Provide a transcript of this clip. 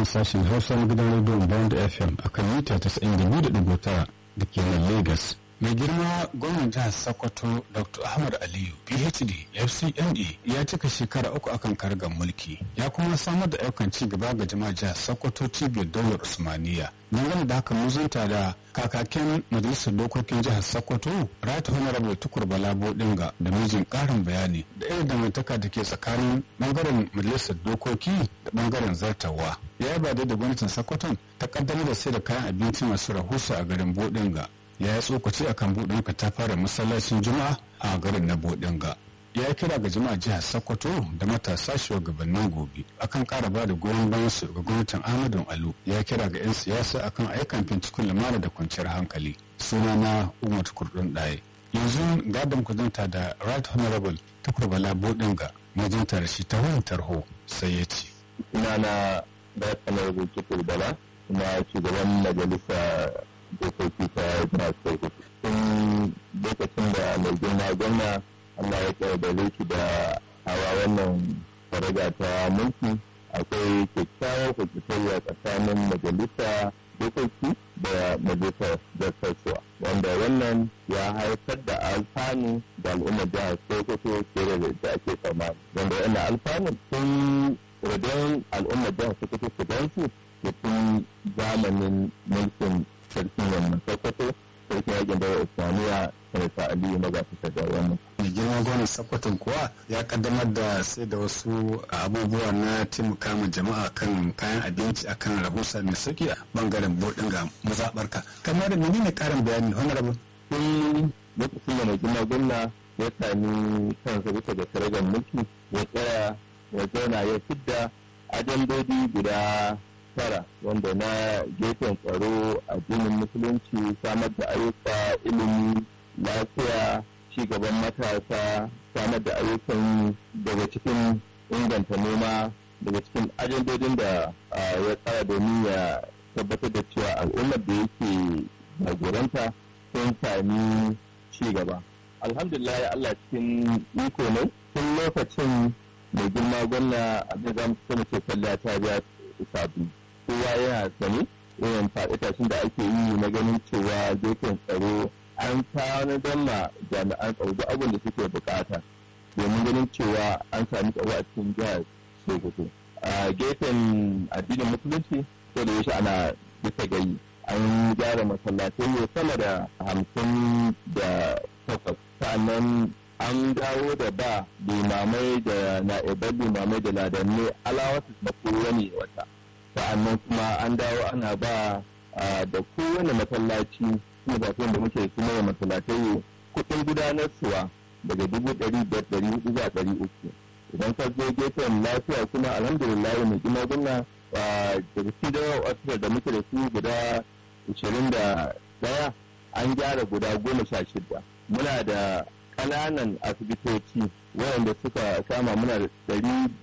nan sashen hausa na gidan rediyon bond fm a kan mita 92.9 da ke nan lagos mai girma gwamnan jihar sokoto dr ahmad aliyu phd fcne ya cika shekara uku akan kargar mulki ya kuma samar da ayyukan ci gaba ga jama'a jihar sokoto cibiyar daular usmaniya dangane da haka muzunta da kakakin majalisar dokokin jihar sokoto right honorable tukur bala bodinga da mijin karin bayani da irin dangantaka da ke tsakanin bangaren majalisar dokoki da bangaren zartawa ya yaba da gwamnatin sokoton ta kaddamar da sai da kayan abinci masu rahusa a garin bodinga ya yi tsokaci akan bodinga ta fara masallacin juma'a a garin na bodinga ya kira ga jama'a jihar sokoto da matasa shugabannin gobe akan kara ba da goyon bayan su ga gwamnatin ahmadu alu ya kira ga 'yan siyasa akan aikan fincikun lamana da kwanciyar hankali suna na umar kurdun ɗaya yanzu gadon kudinta da right honorable tukur bala bodinga majinta da shi ta wayan tarho sai ya ce suna na right honorable tukur bala kuma shugaban majalisa dokoki ta jihar sokoto tun lokacin da mai girma gwamna Allah ya ƙaudare shi da hawa wannan faraga ta mulki akwai kyakkyawar kwakwatariya tsakanin majalisa dokoki da majalisar dattarsuwa wanda wannan ya haifar da alfanu da al'ummar jihar sokoto fiye da da ake tsammani wanda wannan alfanu sun radon al'ummar jihar sokoto su gan su da tun zamanin mulkin sarkin wannan sokoto sarkin yakin da islamiyya sanata aliyu na gafi da wannan mai girma gwamnan sokoton kuwa ya kaddamar da sai da wasu abubuwa na taimaka ma jama'a kan kayan abinci akan rahusa mai sauki a bangaren bodin ga mazabarka kamar da menene karin bayani honorable tun lokacin da mai girma gwamna ya sami kansa bisa da karagar mulki ya tsaya ya zauna ya fidda ajandodi guda tara wanda na gefen tsaro addinin musulunci samar da ayyuka ilimi lafiya ci gaban matasa samar da ayyukan daga cikin inganta noma daga cikin ajandodin da ya tsara domin ya tabbatar da cewa al'ummar da yake jagoranta sun sami ci gaba alhamdulillah ya Allah cikin iko ne tun lokacin mai girma gwamna abin za mu kuma ce kwalliya ta biya sabu kowa yana sani irin faɗi tashin da ake yi na ganin cewa gefen tsaro an tanadar ma jami'an tsaro duk abin da suke bukata domin ganin cewa an sami tsaro a cikin jihar Sokoto. A gefen addinin musulunci ko da yaushe ana bisa gayi an gyara masallatai sama da hamsin da takwas sannan an dawo da ba limamai da na'ibar limamai da ladanne alawasu na kowane wata sa'annan kuma an dawo ana ba da kowane masallaci kuma da da muke kuma wa masallatai kuɗin gudanarsuwa daga dubu ɗari biyar ɗari hudu zuwa ɗari uku idan ka zo gefen lafiya kuma alhamdulillah mai gina gwamna daga cikin wasu da muke da su guda ashirin da ɗaya an gyara guda goma sha shida muna da ƙananan asibitoci waɗanda suka kama muna da ɗari